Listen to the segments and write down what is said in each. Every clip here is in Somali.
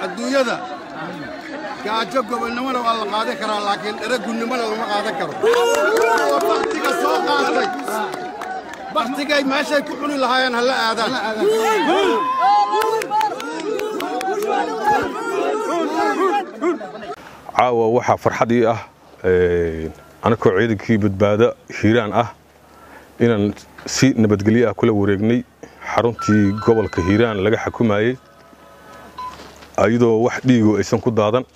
adduunyada gaajo gobonnimona waa la qaadan karaa laakiin dhere gunnimona lama qaadan karo oo baktiga soo qaatay baktigay meeshay ku cuni lahaayeen ha la aadaan caawa waxaa farxad ii ah anakoo ciidankii badbaado hiiraan ah inaan si nabadgelyo ah kula wareegnay xaruntii gobolka hiiraan laga xukumayey iyadoo wax dhiigo aysan ku daadan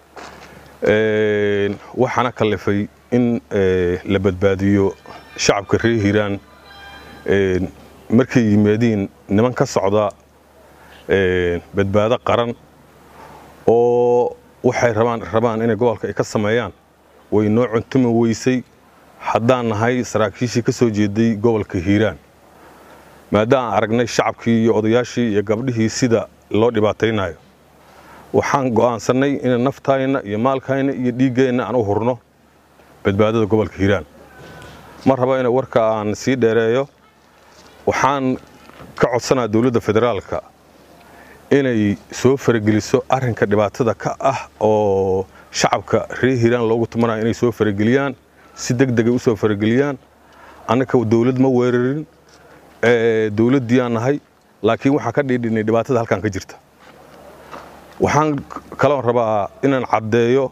waxaana kallifay in la badbaadiyo shacabka reer hiiraan markay yimaadiin niman ka socda badbaado qaran oo waxay rabaan rabaan inay gobolka ay ka sameeyaan way noo cuntumi weysay haddaan nahay saraakiishii ka soo jeeday gobolka hiiraan maadaaan aragnay shacabkii iyo odayaashii iyo gabdhihii sida loo dhibaataynayo waxaan go'aansannay inaan naftayna iyo maalkayna iyo dhiiggeenna aan u hurno badbaadada gobolka hiiraan ma raba ina warka aan sii dheereeyo waxaan ka codsanaa dowladda federaalka inay soo farageliso arrinka dhibaatada ka ah oo shacabka reer hiiraan loogu tumanayo inay soo farageliyaan si deg degay u soo farageliyaan annaka dowlad ma weerarin dowladdiyaan nahay laakiin waxaan ka dhiidhinay dhibaatada halkan ka jirta waxaan kaloon rabaa inaan caddeeyo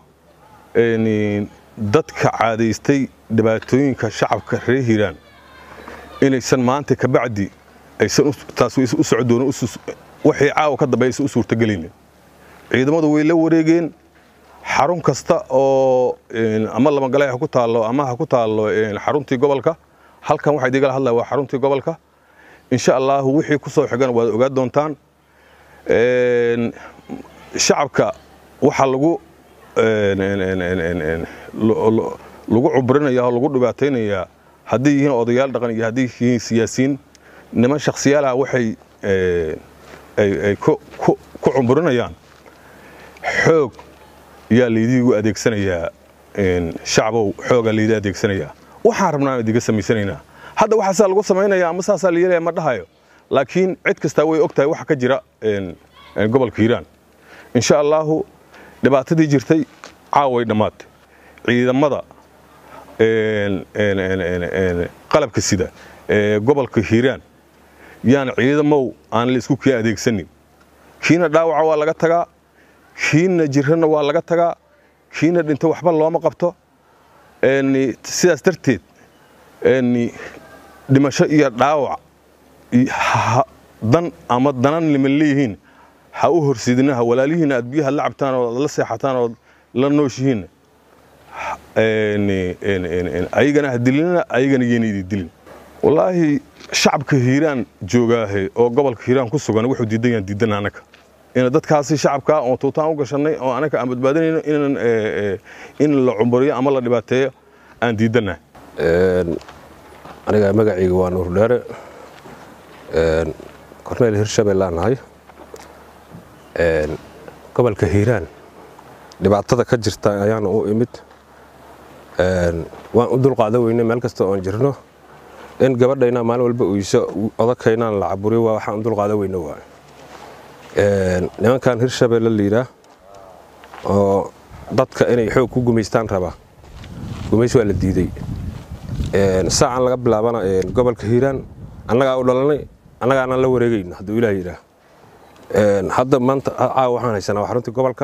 dadka caadaystay dhibaatooyinka shacabka reer hiiraan inaysan maanta kabacdi aysan taas u socdoonin waxay caawa ka dambe aysan u suurtagelaynin ciidamadu way la wareegeen xarun kasta oo ama lamagale ha ku taallo ama ha ku taallo xaruntii gobolka halkan waxaa idiigala hadlaya waa xaruntii gobolka insha allahu wixii ku soo xigan waad ogaa doontaan shacabka waxaa lagu lagu cubrinaya oo lagu dhibaataynayaa hadday yihiin odayaal dhaqan iyo hadday yihiin siyaasiyiin niman shakhsiyaalaha waxay ay ku cumburinayaan xoog yaa laydiigu adeegsanayaa shacbow xoogaa laydii adeegsanayaa waxaan rabnaa aan idiga samaysanaynaa hadda waxaa saa lagu samaynaya ama saasaa la yeelaya ma dhahayo laakiin cid kastaa way og tahay waxa ka jira gobolka hiiraan insha allaahu dhibaatadii jirtay caaway dhammaatay ciidamada qalabka sida ee gobolka hiiraan yaan ciidamow aan la isku kii adeegsanin kiina dhaawaca waa laga tagaa kiina jirana waa laga tagaa kiina dhinto waxba looma qabto sidaas darteed dhimasho iyo dhaawac dan ama danan liman leeyihiin ha u horsidina ha walaalihiina aad biyaha la cabtaan oo la seexataan oo la nooshihiin ayagana ha dilinina ayagana yayna idi dilin wallaahi shacabka hiiraan joogaahe oo gobolka hiiraan ku sugan wuxuu diidan yaan diidan anaka ina dadkaasi shacabka oo tuutaan u gashannay oo anaka aan badbaadinayno inaan in la cumburiyo ama la dhibaateeyo aan diidannahay aniga magacayga waa nuur dheere korneyl hirshabeellaan nahay gobolka hiiraan dhibaatada ka jirta ayaana u imid waan u dulqaadan weyne meel kasta oon jirno in gabadhayna maalin walba uyso odakaynaan la caburiyo waa waxaan u dulqaadan weyne waay nimankan hirshabeelle layidhaah oo dadka inay xoog ku gumaystaan rabaa gumays waa la diiday saacan laga bilaabana gobolka hiiraan annagaa u dhalanay annagaana la wareegayno hadduu ilaah yidhaah hadda maanta caawa waxaan haysanaa waa xaruntii gobolka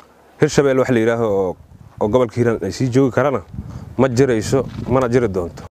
hirshabelle wax la yidhaaho oo gobolka hiiraan ay sii joogi karana ma jirayso mana jiri doonto